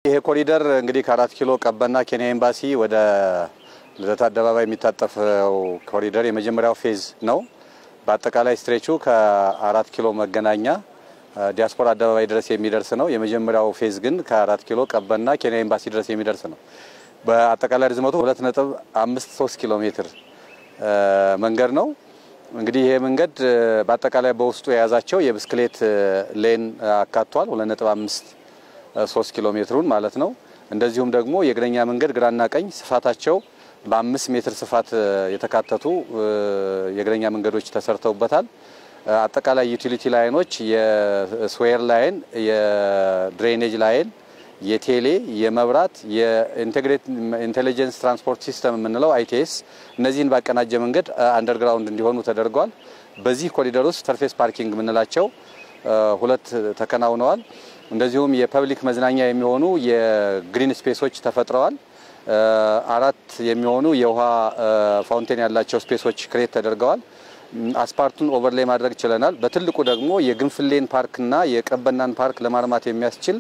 ይሄ ኮሪደር እንግዲህ ከአራት ኪሎ ቀበና ኬንያ ኤምባሲ ወደ ልደታ አደባባይ የሚታጠፈው ኮሪደር የመጀመሪያው ፌዝ ነው። በአጠቃላይ ስትሬቹ ከአራት ኪሎ መገናኛ ዲያስፖራ አደባባይ ድረስ የሚደርስ ነው። የመጀመሪያው ፌዝ ግን ከአራት ኪሎ ቀበና ኬንያ ኤምባሲ ድረስ የሚደርስ ነው። በአጠቃላይ ርዝመቱ 2.53 ኪሎ ሜትር መንገድ ነው። እንግዲህ ይሄ መንገድ በአጠቃላይ በውስጡ የያዛቸው የብስክሌት ሌን አካቷል 2.5 3 ኪሎ ሜትሩን ማለት ነው። እንደዚሁም ደግሞ የእግረኛ መንገድ ግራና ቀኝ ስፋታቸው በአምስት ሜትር ስፋት የተካተቱ የእግረኛ መንገዶች ተሰርተውበታል። አጠቃላይ ዩቲሊቲ ላይኖች የስዌር ላይን፣ የድሬኔጅ ላይን፣ የቴሌ፣ የመብራት፣ የኢንቴግሬት ኢንቴሊጀንስ ትራንስፖርት ሲስተም የምንለው አይቲኤስ እነዚህን ባቀናጀ መንገድ አንደርግራውንድ እንዲሆኑ ተደርጓል። በዚህ ኮሪደር ውስጥ ሰርፌስ ፓርኪንግ የምንላቸው ሁለት ተከናውነዋል። እንደዚሁም የፐብሊክ መዝናኛ የሚሆኑ የግሪን ስፔሶች ተፈጥረዋል። አራት የሚሆኑ የውሃ ፋውንቴን ያላቸው ስፔሶች ክሬት ተደርገዋል። አስፓልቱን ኦቨርሌይ ማድረግ ችለናል። በትልቁ ደግሞ የግንፍሌን ፓርክና የቀበናን ፓርክ ለማልማት የሚያስችል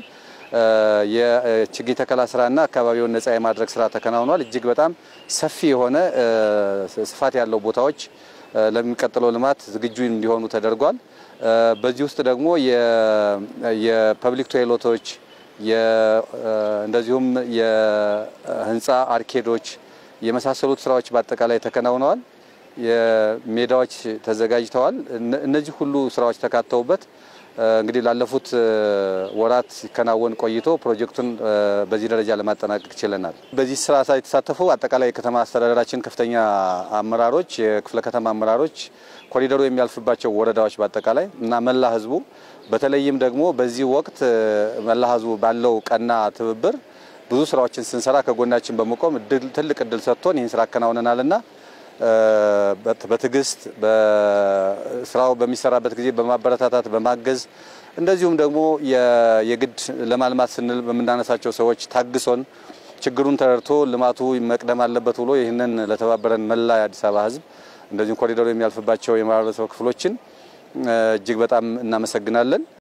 የችግኝ ተከላ ስራና አካባቢውን ነጻ የማድረግ ስራ ተከናውኗል። እጅግ በጣም ሰፊ የሆነ ስፋት ያለው ቦታዎች ለሚቀጥለው ልማት ዝግጁ እንዲሆኑ ተደርጓል። በዚህ ውስጥ ደግሞ የፐብሊክ ቶይሌቶች እንደዚሁም የህንፃ አርኬዶች የመሳሰሉት ስራዎች በአጠቃላይ ተከናውነዋል። የሜዳዎች ተዘጋጅተዋል። እነዚህ ሁሉ ስራዎች ተካተውበት እንግዲህ ላለፉት ወራት ሲከናወን ቆይቶ ፕሮጀክቱን በዚህ ደረጃ ለማጠናቀቅ ችለናል። በዚህ ስራ የተሳተፉ አጠቃላይ የከተማ አስተዳደራችን ከፍተኛ አመራሮች፣ የክፍለ ከተማ አመራሮች፣ ኮሪደሩ የሚያልፍባቸው ወረዳዎች በአጠቃላይ እና መላ ህዝቡ በተለይም ደግሞ በዚህ ወቅት መላ ህዝቡ ባለው ቀና ትብብር ብዙ ስራዎችን ስንሰራ ከጎናችን በመቆም ትልቅ እድል ሰጥቶን ይህን ስራ አከናውነናልና በትዕግስት ስራው በሚሰራበት ጊዜ በማበረታታት በማገዝ እንደዚሁም ደግሞ የግድ ለማልማት ስንል በምናነሳቸው ሰዎች ታግሶን ችግሩን ተረድቶ ልማቱ መቅደም አለበት ብሎ ይህንን ለተባበረን መላ የአዲስ አበባ ህዝብ እንደዚሁም ኮሪደሩ የሚያልፍባቸው የማህበረሰብ ክፍሎችን እጅግ በጣም እናመሰግናለን።